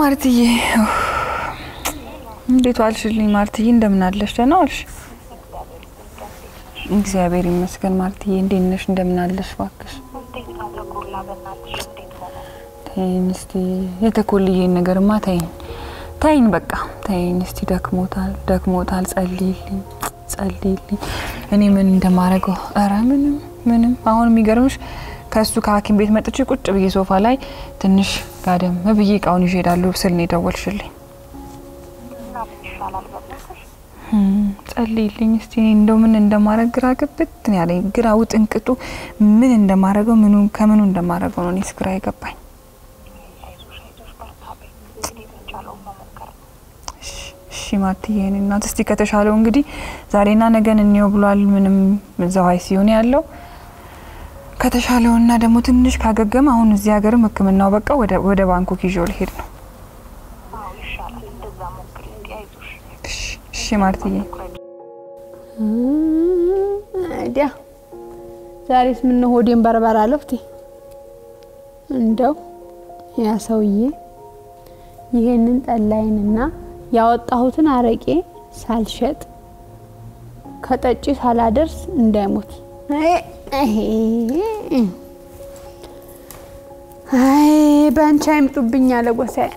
ማርትዬ እንዴት ዋልሽልኝ? ማርትዬ እንደምን አለሽ? ደህና ዋልሽ? እግዚአብሔር ይመስገን። ማርትዬ እንዴት ነሽ? እንደምን አለሽ? እባክሽ ተይኝ እስቲ የተኮልዬን ነገርማ ተይኝ ተይኝ፣ በቃ ተይኝ እስቲ። ደክሞታል ደክሞታል። ጸልይልኝ ጸልይልኝ። እኔ ምን እንደማደርገው ኧረ ምንም ምንም። አሁን የሚገርምሽ ከእሱ ከሐኪም ቤት መጥቼ ቁጭ ብዬ ሶፋ ላይ ትንሽ ጋደም ብዬ እቃውን ይዤ እሄዳለሁ ስል ነው የደወልሽልኝ። ጸልይልኝ እስቲ። እኔ እንደው ምን እንደማደርግ ግራ ግብት ነው ያለኝ። ግራ ውጥንቅጡ ምን እንደማደርገው ምኑ ከምኑ እንደማደርገው ነው እኔስ ግራ የገባኝ። እሺ ማርትዬ፣ የእኔ እናት እስቲ ከተሻለው እንግዲህ ዛሬና ነገን እንየው ብሏል። ምንም እዛው አይሲዩ ነው ያለው። ከተሻለውና ደግሞ ትንሽ ካገገመ አሁን እዚህ ሀገርም ሕክምናው በቃ ወደ ባንኮክ ይዤው ልሄድ ነው። እሺ ማርትዬ። አይዲያ ዛሬስ ምን ነው ሆዴን በርበር አለፍቴ። እንደው ያ ሰውዬ ይሄንን ጠላይንና ያወጣሁትን አረቄ ሳልሸጥ ከጠጪ ሳላደርስ እንዳይሞት። አይ በአንቺ አይምጡብኝ አለ ጎሳዬ።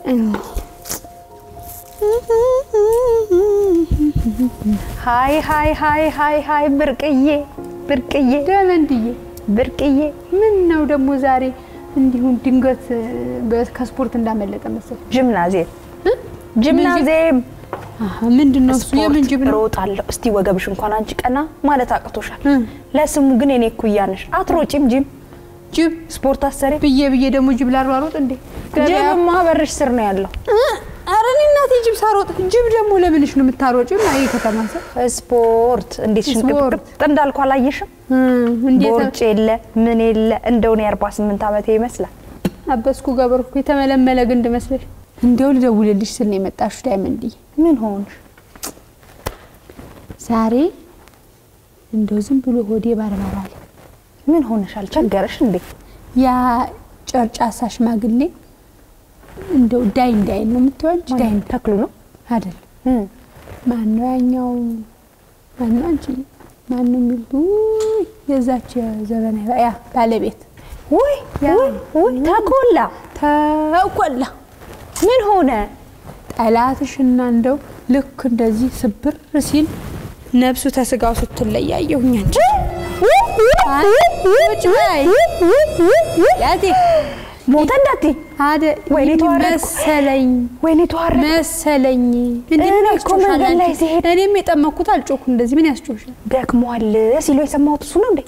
ሀይ ሀይ ሀይ ሀይ ሀይ ብርቅዬ ብርቅዬ ደመንድዬ ብርቅዬ ምን ነው ደግሞ ዛሬ እንዲሁም ድንገት ከስፖርት እንዳመለጠ መሰል። ጅምናዚየም ጅምናዚየም ምንድን ነው እሱ? የምን ጅብ ነው? ሮጣለሁ። እስቲ ወገብሽ እንኳን አንቺ ቀና ማለት አቅቶሻል። ለስሙ ግን የኔ እኩያ ነሽ። አትሮጪም ጂም ጅብ ስፖርት አሰሪ ብዬ ብዬ ደግሞ ጅብ ላሯሮጥ እንዴ? ጅብማ በርሽ ስር ነው ያለው። ኧረ እኔ እናቴ ጅብ ሳሮጥ ጅብ ደግሞ ለምንሽ ነው የምታሮጪው? አይ ከተማ ሰው ስፖርት እንዴት ሽንቅጥቅጥ እንዳልኩ አላየሽም? እንዴት ቦርጭ የለ ምን የለ እንደውን የአርባ ስምንት ዓመቴ ይመስላል። አበስኩ ገበርኩ የተመለመለ ግንድ መስለሽ። እንደው ልደውልልሽ ስል ነው የመጣሽው ዳይመንድዬ። ምን ሆንሽ? ዛሬ እንደው ዝም ብሎ ሆዴ ባርባራል። ምን ሆነሻል? ቸገረሽ እንዴ? ያ ጨርጫሳ ሽማግሌ እንደው ዳይ እንዳይ ነው የምትይው አንቺ? ዳይ ተክሉ ነው አይደል? ማን ነው ያኛው? ማን ነው አንቺ? ማን ነው የሚሉት? ውይ የዛች ዘበና ያ ባለቤት ውይ ውይ ተኮላ ተቆላ ምን ሆነ? ጠላትሽና እንደው ልክ እንደዚህ ስብር ሲል ነብሱ ተስጋው ስትለያየሁኝ አንቺ ሞተ እንዳት አደ ወይኔ ተዋረድኩ መሰለኝ ወይኔ ተዋረድኩ መሰለኝ። እኔ እኮ መንገድ ላይ ሲሄድ እኔም የጠመኩት አልጮኩ እንደዚህ ምን ያስጮሻል? ደክሟል ሲሉ የሰማሁት እሱ ነው እንዴ?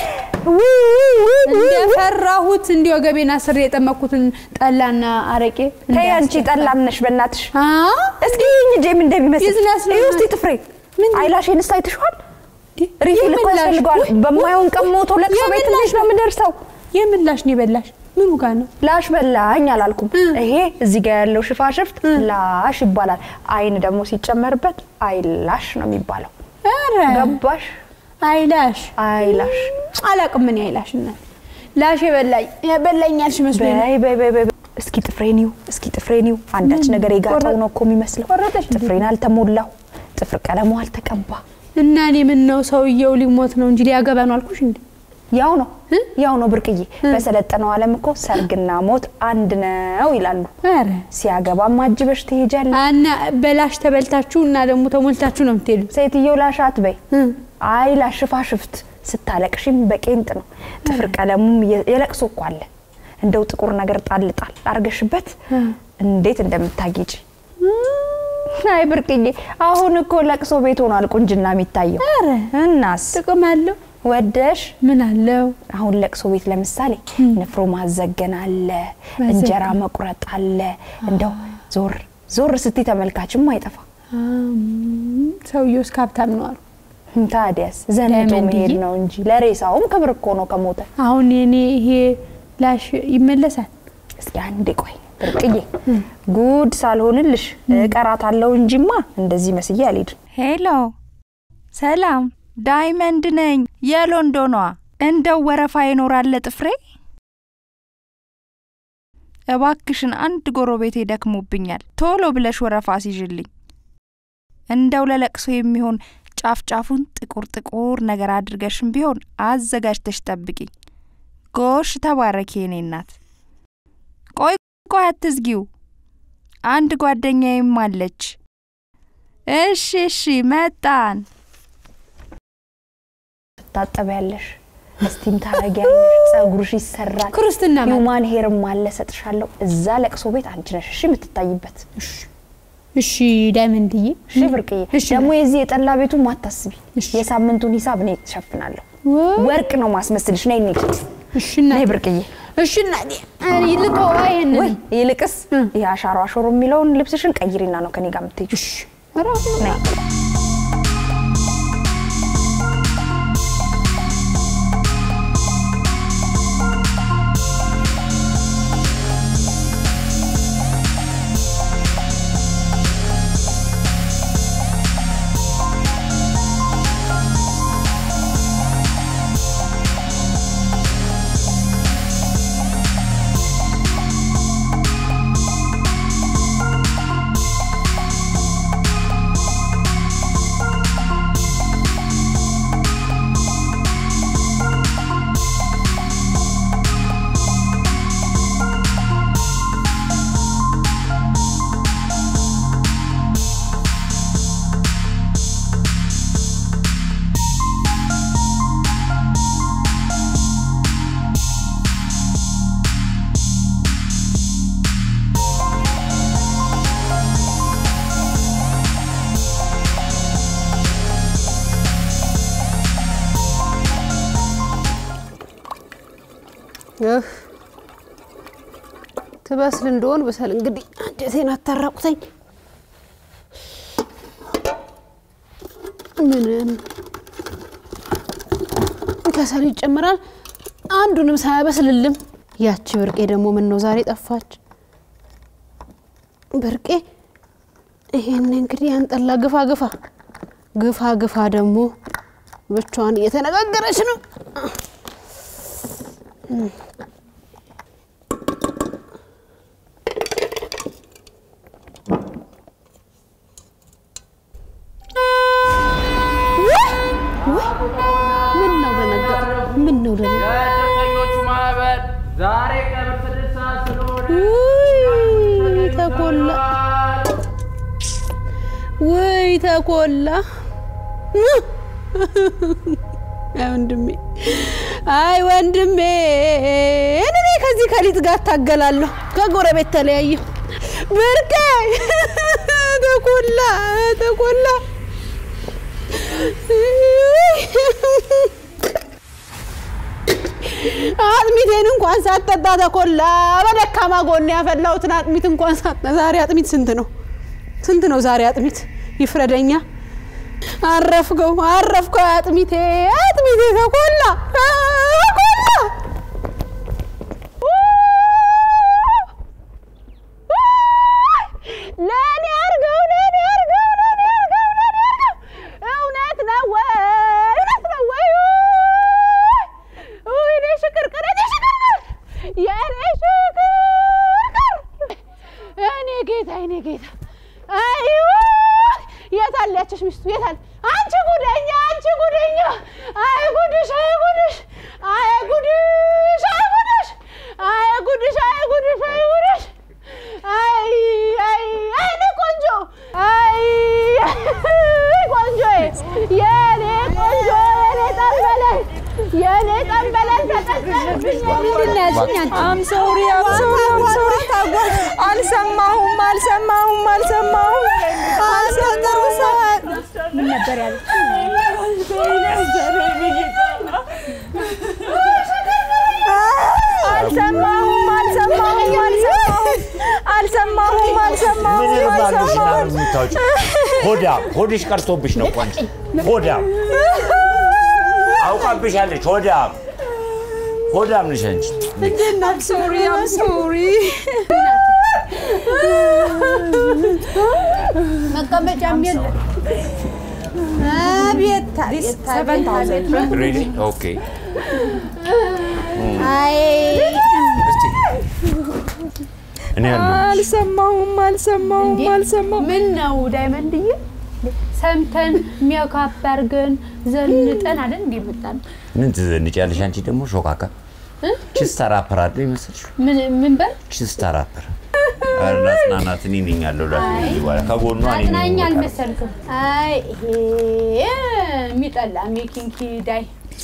እንደፈራሁት እንዲህ ወገቤን አስሬ የጠመኩትን ጠላና አረቄ ተይ አንቺ ጠላም ነሽ በእናትሽ። አ እስኪ ይህኝ ጄም እንደሚመስል ቢዝነስ ነው። ይህ ውስጥ ጥፍሬ አይላሽን ስታይ ትሽዋል። ሪፊል እኮ የምላሽ? ያስፈልገዋል። በማይሆን ቀን ሞቶ ለቅሶ ቤት የምላሽ? ልጅ ነው የምደርሰው። የምላሽ ነው የበላሽ? ምኑ ጋር ነው? ላሽ በላኝ አላልኩም። ይሄ እዚህ ጋር ያለው ሽፋሽፍት ላሽ ይባላል። አይን ደግሞ ሲጨመርበት አይላሽ ነው የሚባለው። ኧረ ገባሽ? አይላሽ አይላሽ አላቅም ምን አይላሽ እናት ላሽ የበላኝ የበላኝ ያልሽ መስሎኝ ነው። በይ በይ በይ በይ። እስኪ ጥፍሬን ይው፣ እስኪ ጥፍሬን ይው። አንዳች ነገር የጋጠው ነው እኮ የሚመስለው። ቆረጠሽ እንዴ? ጥፍሬን አልተሞላው፣ ጥፍር ቀለሙ አልተቀባ። እና እኔ ምን ነው ሰውየው ሊሞት ነው እንጂ ሊያገባ ነው አልኩሽ እንዴ? ያው ነው ያው ነው ብርቅዬ። በሰለጠነው ዓለም እኮ ሰርግና ሞት አንድ ነው ይላሉ። ኧረ ሲያገባም አጅበሽ ትሄጃለሽ። እና በላሽ ተበልታችሁ እና ደግሞ ተሞልታችሁ ነው የምትሄዱ። ሴትየው ላሽ አትበይ። አይ ላሽ ሽፋሽፍት ስታለቅሽም በቄንጥ ነው። ጥፍር ቀለሙም የ- የለቅሶ እኮ አለ። እንደው ጥቁር ነገር ጣል ጣል አርገሽበት እንዴት እንደምታጌጭ አይ ብርቅዬ፣ አሁን እኮ ለቅሶ ቤት ሆኗል ቁንጅና የሚታየው። ኧረ እናስ ጥቅም አለው። ወደሽ ምን አለው? አሁን ለቅሶ ቤት ለምሳሌ ንፍሮ ማዘገን አለ፣ እንጀራ መቁረጥ አለ። እንደው ዞር ዞር ስትይ ተመልካችም አይጠፋ። አም፣ ሰውየው እስከ ሀብታም ነው አሉ። ታዲያስ ዘንጦ ለምን መሄድ ብዬ? ነው እንጂ ለሬሳውም ክብር እኮ ነው ከሞተ። አሁን የኔ ይሄ ላሽ ይመለሳል። እስኪ አንዴ ቆይ ብርቅዬ፣ ጉድ ሳልሆንልሽ እቀራታለሁ እንጂማ እንደዚህ መስዬ አልሄድም። ሄሎ፣ ሰላም፣ ዳይመንድ ነኝ የሎንዶኗ። እንደው ወረፋ ይኖራል ጥፍሬ? እባክሽን አንድ ጎረቤቴ ደክሞብኛል፣ ቶሎ ብለሽ ወረፋ ሲዥልኝ። እንደው ለለቅሶ የሚሆን ጫፍ ጫፉን ጥቁር ጥቁር ነገር አድርገሽም ቢሆን አዘጋጅተሽ ጠብቂኝ። ጎሽ ተባረኪ የኔ እናት። ቆይ ቆይ አትዝጊው፣ አንድ ጓደኛዬም አለች። እሺ እሺ መጣን። ትታጠቢያለሽ፣ እስቲም ታረጊያለሽ፣ ጸጉርሽ ይሰራል፣ ክርስትና ማለት ሂውማን ሄርም አለ ሰጥሻለሁ። እዛ ለቅሶ ቤት አንቺ ነሽ እሺ የምትታይበት። እሺ ዳይመንድዬ እሺ ብርቅዬ፣ እሺ ደግሞ የዚህ የጠላ ቤቱን ማታስቢ፣ እሺ። የሳምንቱን ሂሳብ እኔ ትሸፍናለሁ። ወርቅ ነው ማስመስልሽ። ነይ እንሂድ። እሺ እና ነይ ብርቅዬ። እሺ እና ይልጦ ይሄን ወይ ይልቅስ ይሄ አሻሮ አሾሮ የሚለውን ልብስሽን ቀይሪና ነው ከኔ ጋር የምትሄጂው። እሺ ኧረ ነይ እህ ትበስል እንደሆን በሰል እንግዲህ አንጀቴን አታራቁተኝ። ምንም ከሰል ይጨምራል። አንዱንም ሳያበስልልም ያቺ ብርቄ ደግሞ ምን ነው ዛሬ ጠፋች? ብርቄ ይሄን እንግዲህ አንጠላ ግፋ ግፋ ግፋ ግፋ ደግሞ ብቻዋን እየተነጋገረች ነው። ምን ነው ደነገጥ? ምን ነው ደነገጥ? የእድርተኞቹ ማህበር ዛሬ ቀብር ስድስት ሰዓት ስለሆነ ውይ ተኮላ፣ ውይ ተኮላ። አይ ወንድሜ፣ አይ ወንድሜ፣ እኔ ከዚህ ከሊጥ ጋር እታገላለሁ። ከጎረቤት ተለያየሁ። ብርቄ ተኮላ፣ ተኮላ አጥሚቴን እንኳን ሳትጠጣ ተኮላ። በደካማ ጎን ያፈላሁትን አጥሚት እንኳን ሳትጠ ዛሬ አጥሚት ስንት ነው? ስንት ነው ዛሬ አጥሚት? ይፍረደኛ። አረፍከው፣ አረፍከው አጥሚቴ፣ አጥሚቴ ተኮላ፣ ተኮላ። ለእኔ አድርገው፣ ለእኔ አድርገው፣ ለእኔ አድርገው፣ ለእኔ አድርገው። እውነት ነው ወይ? እውነት ነው ወይ? ውይ እኔ ሽቅርቅር፣ እኔ ሽቅርቅር፣ የእኔ ሽቅርቅር፣ እኔ ጌታ፣ እኔ ጌታ። አይ የት አለ ያችሽ ሚስቱ? የት አለ? አንቺ ጉደኛ፣ አንቺ ጉደኛ! አይ ጉድሽ፣ አይ ጉድሽ፣ አይ ጉድሽ፣ አይ ጉድሽ፣ አይ ጉድሽ፣ አይ ጉድሽ፣ አይ ጉድሽ! አይ አይ አይ እኔ ቆንጆ፣ አይ ቆንጆ፣ የኔ ቆንጆ፣ የኔ ጠንበለን፣ የኔ ጠንበለን ተቀጠልብኝ። አም ሶሪ አም ሶሪ አም ሶሪ አልሰማሁም አልሰማሁም አልሰማሁም አልሰማሁም ምን ነበር ያለው? አልሰማሁም አልሰማሁም አልሰማሁም አልሰማሁም ምን ይርባሉሽ እና አልሰማሁም የምታወጪ ሆዳ ሆድሽ ቀርቶብሽ ነው እኮ አንቺ ሆዳ አውቃብሻለች ሆዳ ሆዳም ነሽ አንቺ አም ሶሪ አም ሶሪ መቀመጫም የለ። አቤት አቤት አቤት አቤት። ሪሊ ኦኬ አይ እስቲ እኔ ያለሁ አልሰማሁም አልሰማሁም እንዴ? አልሰማሁም። ምን ነው ዳይመንድዬ? ሰምተን ሚያካፕ አድርገን ዘንጠን አይደል እንዴ መጣን? ምን ትዘንጫለሽ አንቺ ደግሞ ሾካካ ችስታ ራፐር አይደል ይመስልሽ? ምን ምን በል ችስታ ራፐር ኧረ አጽናናት እኔ ነኝ ያለው ከዚህ በኋላ ከጎኗ እኔ ነኝ አጽናኝ የምወጣው። አልመሰልክም። አይ ይሄ የሚጠላ ሜኪንግ ሂዳይ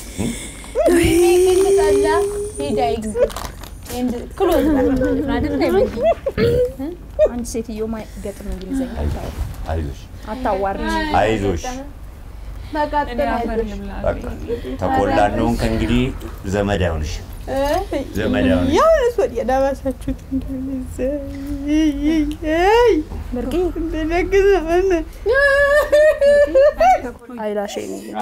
ሜኪንግ ጠላ ሂዳይ ክሎዝ አይደል ዳይመንድ? አንቺ ሴትዮ ገጥም እንግሊዘኛ አይዞሽ አታዋሪ። አይዞሽ መቀጠል አይዞሽ። በቃ ተቆላነውን ከእንግዲህ ዘመድ አይሆንሽ ዘመድ አይሆንሽ ያሁንስ ወዲያ ዳባሳችሁት እንደደግ ዘመን አይላሽ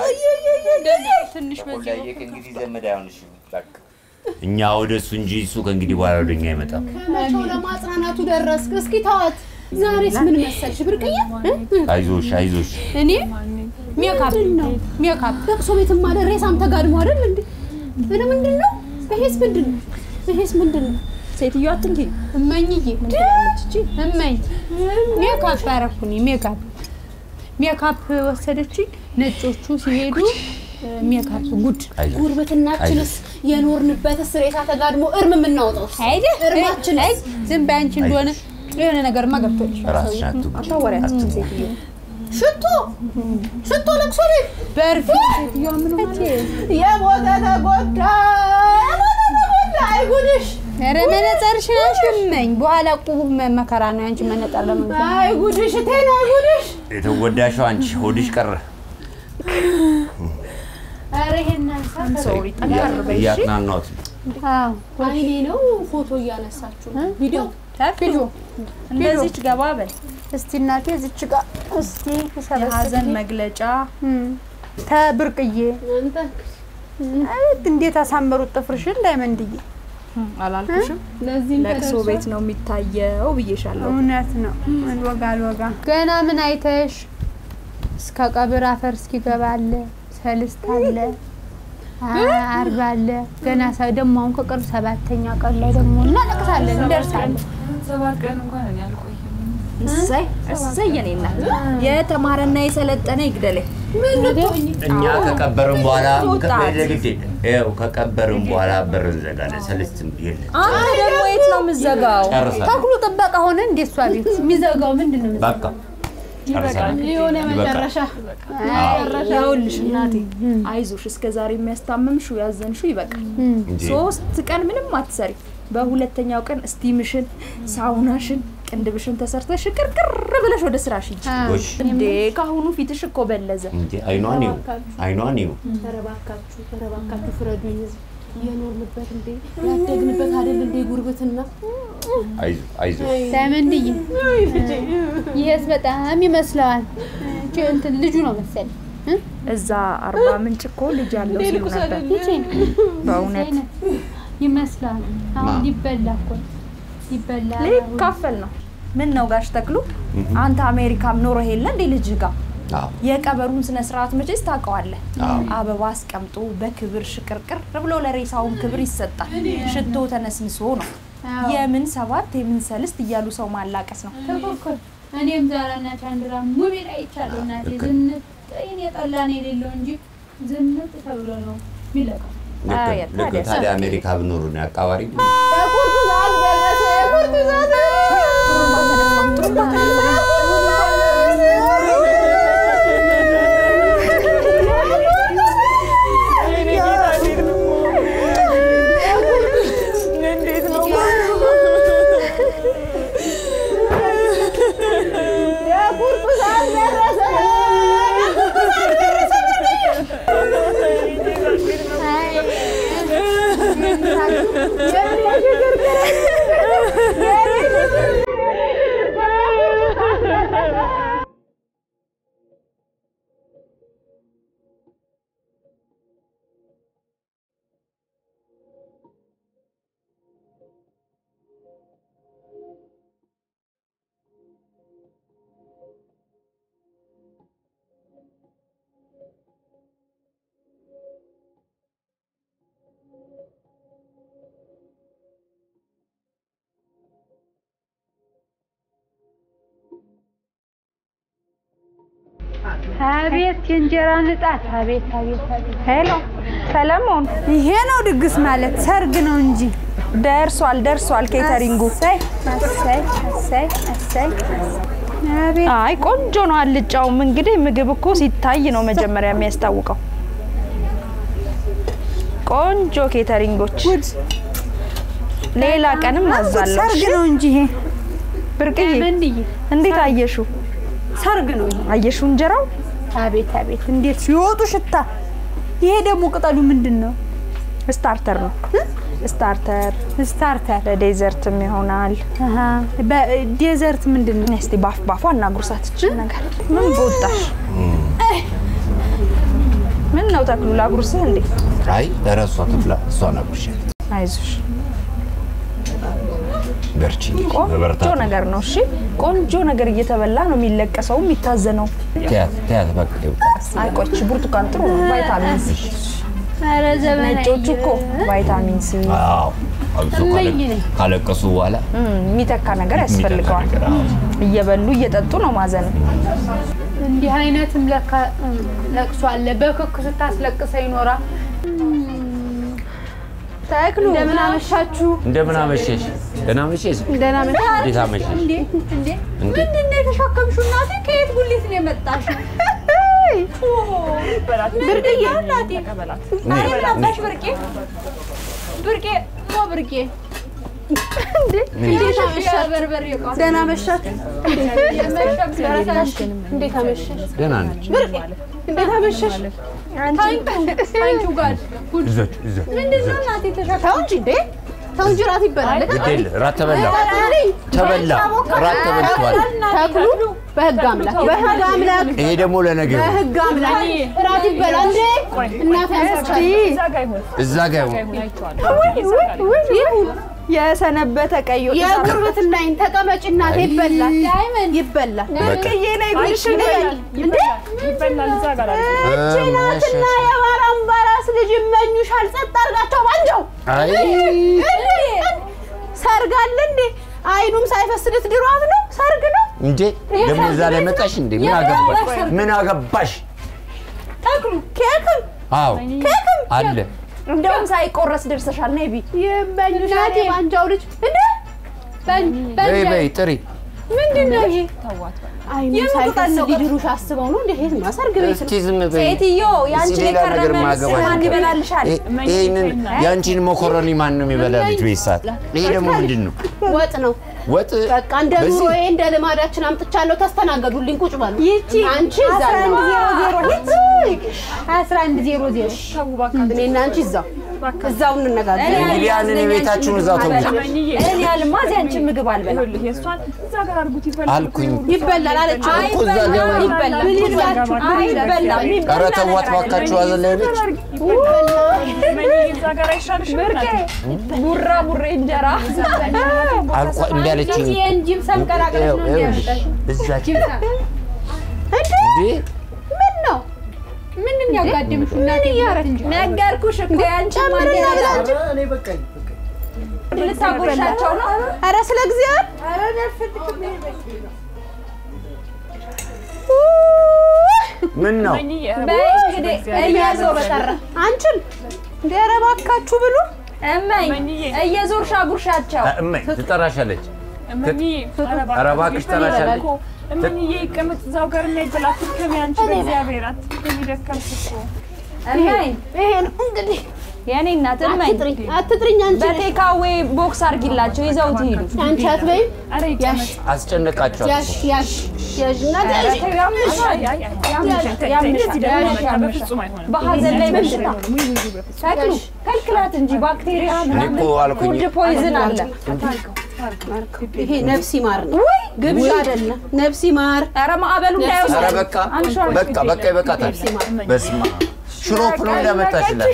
ተቆላዬ ከእንግዲህ ዘመድ አይሆንሽም በቃ እኛ ወደ እሱ እንጂ እሱ ከእንግዲህ በኋላ ወደ እኛ አይመጣም መቼው ለማጽናናቱ ደረስክ? እስኪ ተዋት። ዛሬስ ምን መሰልሽ ብርቅዬ? አይዞሽ አይዞሽ እኔ ሜካፕ ሜካፕ ለቅሶ ቤትም አለ ሬሳም ተጋድሞ አይደል እንዴ? ምን ምንድን ነው? ይሄስ ምንድን ነው? ይሄስ ምንድን ነው? ሴትዮ አትንኪ። እመኝዬ ምን ትላለች እቺ? እመኝ ሜካፕ አረኩኝ። ሜካፕ ሜካፕ ወሰደችኝ። ነጮቹ ሲሄዱ ሜካፕ ጉድ አይዞሽ ጉርብትናችንስ የኖርንበትስ ሬሳ ተጋድሞ እርም የምናወጣው አይደል? እርማችንስ ዝም በይ አንቺ እንደሆነ የሆነ ነገርማ ገብቶልሽ ራስሽን አትጉጂ አታዋሪያት አትጉጂ። ሴትዮ። ሽቶ ሽቶ ለቅሶ ቤት በርፊ የሞተ ተጎዳ የሞተ ተጎዳ አይጉድሽ ኧረ መነጸርሽን አሽመኝ በኋላ ቁቡ መከራ ነው ያንቺ መነጸር ለመግዛት አይጉድሽ እቴን አይጉድሽ የተጎዳሽው አንቺ ሆድሽ ቀረ ኧረ ይሄን አንሳ ሶሪ ጠንከር በይ እሺ። እያጥናናሁት ነው። አይኔ ነው ፎቶ እያነሳችሁ ቪዲዮ ቪዲዮ እንደዚች ገባ በል። እስቲ እናቴ እዚች ጋር እስቲ የሀዘን መግለጫ ተብርቅዬ አቤት እንዴት አሳመሩት ጥፍርሽን ዳይመንድዬ አላልኩሽም? ለቅሶ ቤት ነው የሚታየው ብዬሻለሁ። እውነት ነው አልወጋ አልወጋ ገና ምን አይተሽ እስከ ቀብር አፈር እስኪገባ አለ ሰልስት አለ አ- አርብ አለ ገና ሰ ደግሞ አሁን ከቅርብ ሰባተኛ ቀን ላይ ደግሞ እናለቅሳለን እንደርሳለን ሰባት ቀን እንኳን እኔ አልቆይም። እሰይ እሰይ የኔ እናት የተማረና የሰለጠነ ይግደለኝ። እኛ ከቀበርን በኋላ ውጣት። ግድ ይኸው ከቀበርን በኋላ በር እንዘጋለን። ሰልስትም የለ አንተ ደግሞ የት ነው የምትዘጋው? ጨርሰናል። ተክሉ ጥበቃ ሆነ እንዴ እሷ ቤት የሚዘጋው ምንድን ነው በቃ ጨርሰናል። የሆነ ይበቃል። መጨረሻ ይኸውልሽ እናቴ አይዞሽ፣ እስከ ዛሬ የሚያስታምምሽው ያዘንሽው ይበቃል። እንጂ ሶስት ቀን ምንም አትሰሪ። በሁለተኛው ቀን ስቲምሽን፣ ሳውናሽን፣ ቅንድብሽን ተሰርተሽ ቅርቅር ብለሽ ወደ ስራሽ ሂጂ። ጎሽ እንዴ ካሁኑ ፊትሽ እኮ በለዘ። እንጂ አይኗን ይው አይኗን ይው ተረባካችሁ ተረባካችሁ ፍረዱኝ ህዝብ የኖርንበት እንዴ ያደግንበት አይደል እንዴ ጉርብትና አይዞ አይዞ ዳይመንድዬ ይሄስ በጣም ይመስለዋል እቺ እንትን ልጁ ነው መሰለኝ እዛ አርባ ምንጭ እኮ ልጅ ያለው ሲሉ ነበር። በእውነት ይመስላል አሁን ማ? ሊበላ እኮ ነው። ሊበላ ሊካፈል ነው። ምን ነው ጋሽ ተክሉ፣ አንተ አሜሪካም ኖሮ የለ እንዴ ልጅ ጋር አዎ የቀበሩን ስነ ስርዓት መቼስ ታውቀዋለህ። አዎ አበባ አስቀምጦ በክብር ሽቅርቅር ብሎ ለሬሳውን ክብር ይሰጣል። ሽቶ ተነስንሶ ነው። የምን ሰባት የምን ሰልስት እያሉ ሰው ማላቀስ ነው። ተኮርኮር እኔም ዛራና ቻንድራ ሙቪ ላይ ይቻለሁ እናቴ ልክ ዝንጥ ይሄን የጠላን የሌለው እንጂ ዝንጥ ተብሎ ነው የሚለቀው ልክ አይ፣ ልክ ታዲያ ታዲያ አሜሪካ ብኖሩ ነው አቃባሪ የቁርጡ ሰዓት ደረሰ የቁርጡ ሰዓት የእንጀራ ንጣት አቤት አቤት አቤት ሄሎ ሰለሞን፣ ይሄ ነው ድግስ ማለት ሰርግ ነው እንጂ ደርሷል ደርሷል ኬተሪንጉ። እሰይ እሰይ እሰይ እሰይ አቤት አይ ቆንጆ ነው አልጫውም። እንግዲህ ምግብ እኮ ሲታይ ነው መጀመሪያ የሚያስታውቀው። ቆንጆ ኬተሪንጎች። ሌላ ቀንም አዛለሁ። ሰርግ ነው እንጂ ይሄ ብርቅዬ ምንድዬ እንዴት አየሹ? ሰርግ ነው ይሄ አየሹ እንጀራው አቤት አቤት እንዴት ሲወጡ ሽታ ይሄ ደግሞ ቅጠሉ ምንድን ነው ስታርተር ነው። ስታርተር ስታርተር ለዴዘርትም ይሆናል። አሃ በዴዘርት ምንድን ነው እስቲ ባፍ ባፏ እናጉርሳት ይችል ነገር ምን በወጣሽ? ምን ነው ተክሉ ላጉርስህ እንዴ? አይ ኧረ እሷ ትብላ፣ እሷ ናቁሻል። አይዞሽ በርቺ ቆንጆ በበርታት ነገር ነው። እሺ ቆንጆ ነገር እየተበላ ነው የሚለቀሰው የሚታዘነው። ተያት ተያት በቃ ይውጣ። አይቆች ብርቱካን ጥሩ ነው፣ ቫይታሚን ሲ። ኧረ ዘመናዊ ነጮቹ እኮ ቫይታሚን ሲ አዎ አብሶ ካለ- እመኝ ነኝ። ካለቀሱ በኋላ እም፣ የሚተካ ነገር ያስፈልገዋል። የሚተካ ነገር፣ አዎ። እየበሉ እየጠጡ ነው ማዘን። እንዲህ አይነትም ለካ እም፣ ለቅሶ አለ። በክክ ስታስለቅሰ ይኖራል። ተክሉ እንደምን አመሻችሁ? እንደምን አመሸሽ? ደህና አመሸሽ? ደህና መሻ እንዴት አመሸሽ? እንዴ እንዴ እንዴ? ምንድን ነው የተሸከምሽው? እናቴ ከየት ጉሊት ነው የመጣሽው? ብርቅዬ እናቴ ነይ፣ መጣሽ ብርቄ ብርቄ ሞ ብርቄ እንዴት አመሻሽ? በርበሬ ደህና መሻት። እንዴት አመሻሽ? ደህና ነች። ብርቄ እንዴት አመሻሽ? ታንኪው ጋር እዛች እዛች ምንድን ነው እናቴ ተሸከም ተው እንጂ እንዴ ተው እንጂ ራት ይበላል። ግድ የለ ራት ተበላ ተበላ ራት ተበልቷል። ተክሉ በህግ አምላክ በህግ አምላክ ይሄ ደግሞ ለነገ ይሁን። በህግ አምላክ ራት ይበላል እንዴ እናቴ ያስቻል እዛ ጋ ይሁን። ይሁን የሰነበተ ቀይ ወጥ የጉርብትናዬን ተቀመጭ እናቴ ይበላል ይበላል ብርቅዬ ላይ ጉልሽ እንዴ እቺ ናትና የባራምባራስ ልጅ ይመኙሻል ጸጥ አድርጋቸው ባንጀው አይ ሰርግ አለ እንዴ አይኑም ሳይፈስ ልትድሯት ነው ሰርግ ነው እንዴ ደግሞ እዛ ላይ መጣሽ እንዴ? ምን አገባሽ? ምን አገባሽ? ተክሉ ኬክም አዎ አለ እንደውም ሳይቆረስ ደርሰሻል። ነይ ቢ ይመኙሻል የባንጃው ልጅ እንዴ በይ በይ ጥሪ ምንድን ነው ይሄ አይኑ ሳይፈስ ሊድሩሽ አስበው ነው እንዴ ይሄማ ሰርግ ቤት ነው እስቲ ዝም በይ። ሴትዮ ያንቺን እስቲ ሌላ ነገር የከረመ ማገባሽ ማን ነገር። ይበላልሻል? ይሄ- ይሄንን ያንቺን መኮረኒ ማን ነው የሚበላ? ልጅ ቤት ሰዓት ይሄ ደግሞ ምንድን ነው? ወጥ ነው ወጥ በቃ እንደ በዚህ- ኑሮዬ እንደ ልማዳችን አምጥቻለሁ ተስተናገዱልኝ ቁጭ በሉ ይቺ አንቺ እዛ ነው አስራ አንድ ዜሮ ዜሮ እኔና አንቺ እዛው እዛው እንነጋገር እንግዲህ ያንን የቤታችሁን እዛው ተውት እኔ ያልማ እዚህ አንቺን ምግብ አልበላም። አልኩኝ ይበላል አለች እኮ እዛ ጋ ይበላል ምን ይላችሁ አይበላም። ኧረ ተዋት ባካችሁ አዘን ላይ ነች ብርቄ ቡራ ቡሬ እንጀራ አልኳ እምቢ አለችኝ የእንጂም ሰምቀላቀለች ነው ይኸውልሽ፣ እንዲያመጣሽ እዛች እንዴ እንዴ ምን ነው ምንድን ያጋድምሽ እናቴ እንጂ ነገርኩሽ እኮ ያንቺን ጨምርና ማንዴላ ብላ እንጂ ልታጎርሻቸው ነው። ኧረ ስለ እግዚአብሔር ምን ነው በይ እንግዲህ እየዞር በጠራ አንቺን እንደ ኧረ እባካችሁ ብሉ እመኝ እየዞርሽ አጉርሻቸው። እመይ ትጠራሻለች ኧረ እባክሽ ትጠራሻለች እምዬ ይቀመጥ እዛው ጋር የሚያይበላ ትከሚ አንቺ በእግዚአብሔር አትከሚ ደከምሽ እኮ እመኝ ይሄ ነው እንግዲህ የኔ እናት እመኝ አትጥሪኝ አትጥሪኝ አንቺ በቴካዌ ቦክስ አርጊላቸው ይዘውት ይሄዱ። አንቺ አትበይም ኧረ ይቀመጥ አስጨነቃችኋል ያሽ ያሽ ያሽ እናቴ ያሽ በፍጹም አይሆንም በሀዘን ላይ በሽታ ተክሉ ከልክላት እንጂ ባክቴሪያ እኔ ምናምን እኮ አልኩኝ ፉድ ፖይዝን አለ። ይሄ ነፍሲ ማር ነው ግብዣ አይደለም ነፍሲ ማር ኧረ ማዕበሉ ኧረ እንዳይወስድ በቃ በቃ በቃ ይበቃታል በስመ አብ ሽሮፕ ነው እንዳመጣችላት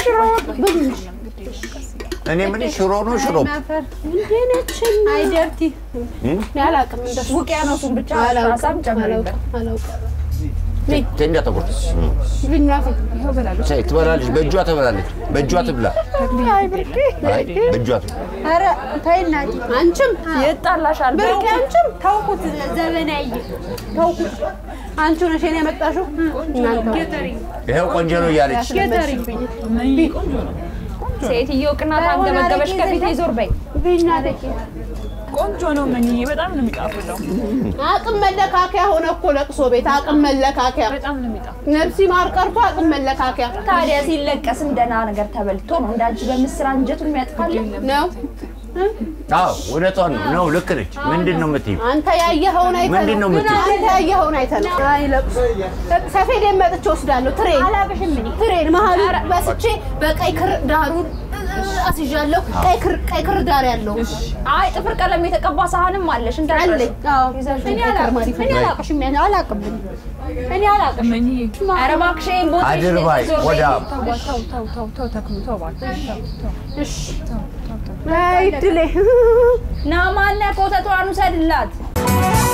እኔ ምን ሽሮ ነው ሽሮፕ እንዴ ነችና አይደርቲ ያላቅም እንደሱ ውቅያኖሱን ብቻ አላውቅም ሀሳብ ጨምርበት። አላውቅም አላውቅም እንዳትቆርጥ ብኛፊ ቻይ ትበላለች በእጇ ትበላለች በእጇ ትብላ አይ በእጇ ትብላ ኧረ ተይ እናቴ አንቺም ይጣላሻል። ብርቅ አንቺም ተውኩት ዘመናዬ ተውኩት አንቺ ነሽ የኔ ያመጣሽው እናንተ ይኸው ቆንጆ ነው እያለች ያስለመድሽብኝ ሴትዮ ቅናት አንገበገበሽ ከፊቴ ዞር በይ። ቢና ደቂ ቆንጆ ነው መንዬ፣ በጣም ነው የሚጣፍጠው። አቅም መለካከያ ሆነ እኮ ለቅሶ ቤት አቅም መለካከያ በጣም ነው የሚጣፍጠው። ነፍሲ ማር ቀርቶ አቅም መለካከያ ታዲያ ሲለቀስም ደህና ነገር ተበልቶ ነው እንዳንቺ በምስር አንጀቱን የሚያጥፋል። ነው። አዎ እውነቷን ነው ነው ልክ ነች ምንድን ነው የምትይው አንተ ያየኸውን አይተህ ምንድን ነው የምትይው? አንተ ያየኸውን አይተህ ነው። አይ ለቅሶ ሰፌዴን መጥቼ ወስዳለሁ። ትሬን አላቅሽም እኔ ትሬን መሀሉ በስቼ በቀይ ክር ዳሩን አስይዣለሁ። ቀይ ክር ቀይ ክር ዳር ያለው አይ ጥፍር ቀለም የተቀባ ሳህንም አለሽ እንዳለሽ አለኝ። አዎ እኔ አላቅም እኔ አላቅሽም ያን አላቅም እኔ አላቅም መንዬ ኧረ እባክሽ ይሄን ቦታ አድርባይ ወዳ ተው ተው ተው ተው ተው ተክሉ ተው እባክህ ተው ተው እሺ አይ ድሌ ና ማነህ ኮተቷን ውሰድላት